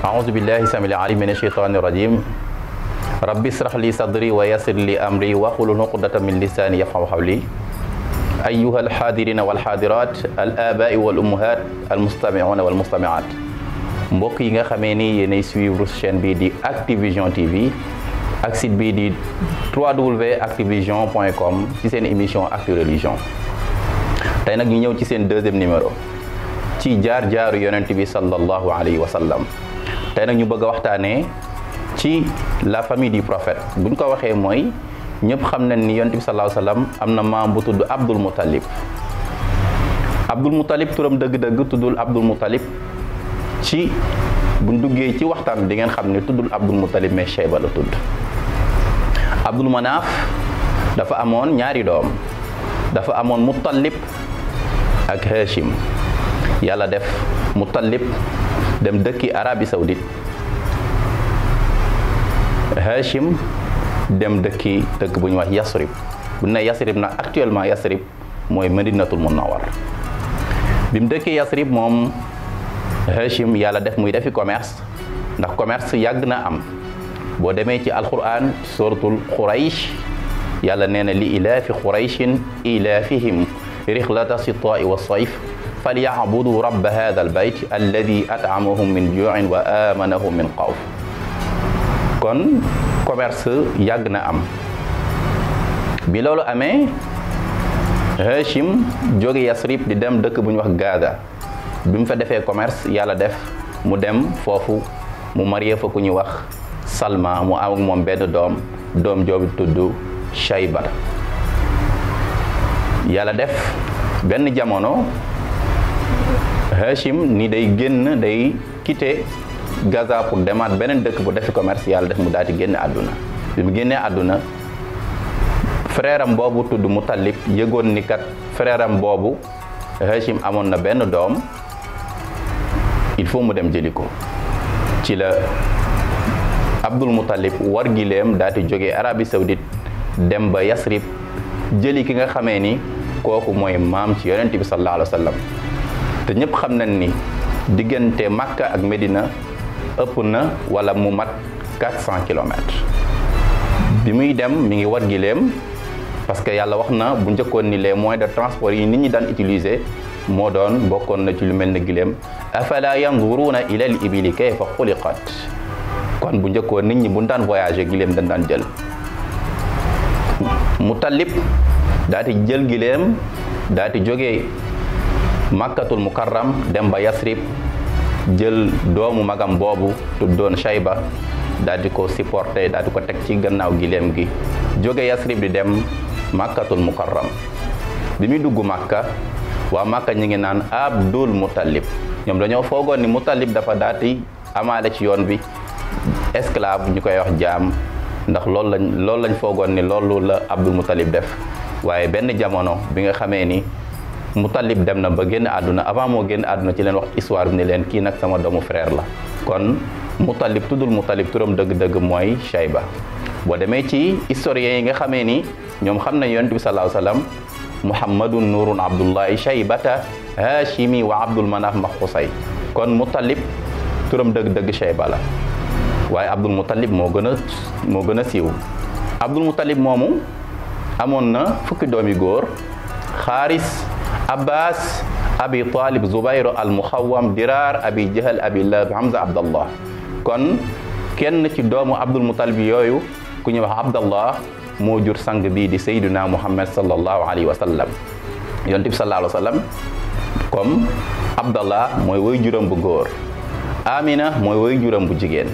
أعوذ بالله السميع العليم من الشيطان الرجيم ربي اشرح لي صدري ويسر لي أمري واحلل عقدة من لساني يفقهوا قولي أيها الحاضرين والحاضرات الآباء والأمهات المستمعون والمستمعات mbokk yi nga xamee ni yéenay suivre chaîne bii di Activision TV ak site bii di www.activision.com ci seen émission Actu Religion tey nag ñu ñëw ci seen deuxième numéro ci jaar jaaru yonent bi sallallahu alayhi wa sallam tey nag ñu bëgg a waxtaanee ci la famille du prophète bu ñu ko waxee mooy ñëpp xam nañ ni yonent bi sallallahu alayhi wa sallam am na maam bu tudd Abdul Muttalib Abdul Muttalib turam dëgg-dëgg tuddul Abdul Muttalib ci buñ duggee ci waxtaan di ngeen xam ne tuddul Abdul Muttalib mais Shayba la tudd Abdul Manaaf dafa amoon ñaari doom dafa amoon Muttalib ak Hashim yàlla def Muttalib dem dëkki Arabie Saoudite Hashim dem dëkki dëkk bu ñuy wax Yasrib bu ne Yasrib nag actuellement Yasrib mooy Madinatul Munawwar bi mu dëkkee Yasrib moom Hashim yàlla def muy defi commerce ndax commerce yàgg na am boo demee ci alquran suratul Quraysh yàlla nee na li ilaafi Qurayshin ilaafihim rixlata sitaa'i wa sayf falyabudu rabba hada albayt alladi atamahum min juin wa amanahum min xawf kon commerce yàgg na am bi loolu amee Hashim jóge Yasrib di dem dëkk bu ñuy wax Gaza bi mu fa defee commerce yàlla def mu dem foofu mu marié fa ku ñuy wax Salma mu am ak moom benn doom doom joobi tudd Shayba yàlla def benn jamono Hashim ni day génn day quitté Gaza pour demaat beneen dëkk bu defi commerce yàlla def mu daal di génn àdduna bi mu génnee àdduna frère am boobu tudd Muttalib yëgoon ni kat frère am boobu Hashim amoon na benn doom il faut mu dem jëli ko ci la Abdul Muttalib war gileem daal di jógee Arabie Saoudite dem ba Yasrib jëli ki nga xamee ni kooku mooy maam ci yonent bi sallallahu alayhi wa sallam te ñëpp xam nañ ni diggante Makka ak Medina ëpp na wala mu mat 400 kilomètres bi muy dem mi ngi war gileem parce que yàlla wax na bu njëkkoon ni les moyens de transport yi nit ñi daan utiliser moo doon bokkoon na ci lu mel ne gileem afala yanzuruna ila al ibili kayfa xuliqat kon bu njëkkoon nit ñi bu daan voyager gileem dañ daan jël Muttalib daa di jël gileem daa di jógee makkatul mukarram dem ba yasrib jël doomu magam boobu tuddoon Shayba daal di ko supporté daal di ko teg ci gannaaw gileem gi jóge yasrib di dem makkatul mukarram bi muy dugg makka waa makka ñi ngi naan abdul muttalib ñoom dañoo foogoon ni muttalib dafa daati amaale ci yoon bi esclave ñu koy wax jaam ndax loolu lañ loolu lañ foogoon ni loolu la abdul muttalib def waaye benn jamono bi nga xamee ni muttalib dem na ba génn àdduna avant moo génn àdduna ci leen wax histoire bi ni leen kii nag sama doomu frère la kon Muttalib tuddul Muttalib turam dëgg-dëgg mooy Shayba boo demee ci historiens yi nga xamee ni ñoom xam nañ yonent bi sallallahu alayhi wasallam Muhammadun Nurun Abdullahi Shaybata Hashimi wa Abdul Manaf Maxusay kon Muttalib turam dëgg-dëgg Shayba la waaye Abdul Muttalib moo gën a moo gën a siiw Abdul Muttalib moomu amoon na fukki doomi góor Xaaris Abbas Abi Talib Zubayr al Muxawam Dirar Abi Jahal Abi Lahab Hamza Abdallah kon kenn ci doomu Abdul Muttalib yooyu ku ñuy wax Abdallah moo jur sang bii di Sayyiduna Muhammad sallallahu alayhi wa sallam yonent bi sallallahu alayhi wa sallam comme Abdallah mooy woy juram bu góor Amina mooy woy juram bu jigéen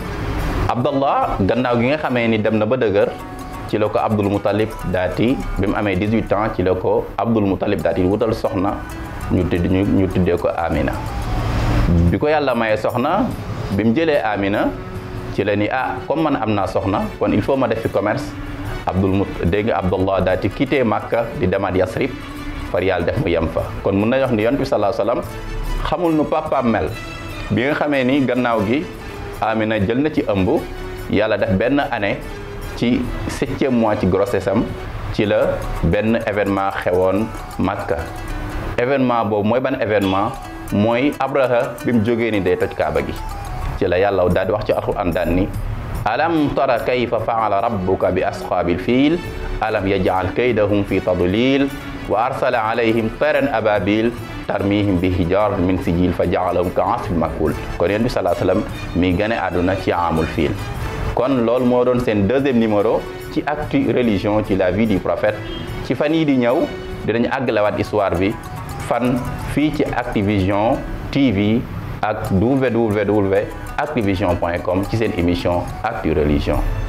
Abdallah gannaaw gi nga xamee ni dem na ba dëgër ci la ko Abdul Muttalib daati bi mu amee 18 ans ci la ko Abdul Muttalib daati wutal soxna ñu tudd ñu tuddee ko Amina bi ko yàlla mayee soxna bi mu jëlee Amina ci la ni ah comme man am naa soxna kon il faut ma def fi commerce Abdul Mut dégg nga Abdallah daati quitté Makka di demaat Yasrib far yàlla def mu yem fa kon mun nañu wax ni yonent bi sallallahu alayhi wasallam xamul nu papaam mel bi nga xamee ni gannaaw gi Amina jël na ci ëmb yàlla def benn année ci septième mois ci grossesse am ci la benn événement xewoon Makka événement boobu mooy ban événement mooy Abraha bi mu jógee ni day toj Kaaba gi ci ci la yàlla daal di wax ci alquran daan ni alam tara kayfa faala rabbuka bi asxaabil fiil alam yajcal kaydahum fi tadlil wa arsala alayhim tayran ababil tarmihim bi hijar min sijil fa jaalahum ka asfin makul kon yéen bi salaa sallam mi gane àdduna ci amul fiil kon loolu moo doon seen deuxième numéro ci actu religion ci la vie du prophète ci fan yii di ñëw dinañu àggalewaat histoire bi fan fii ci Activision TV ak www activision point com ci seen émission actu religion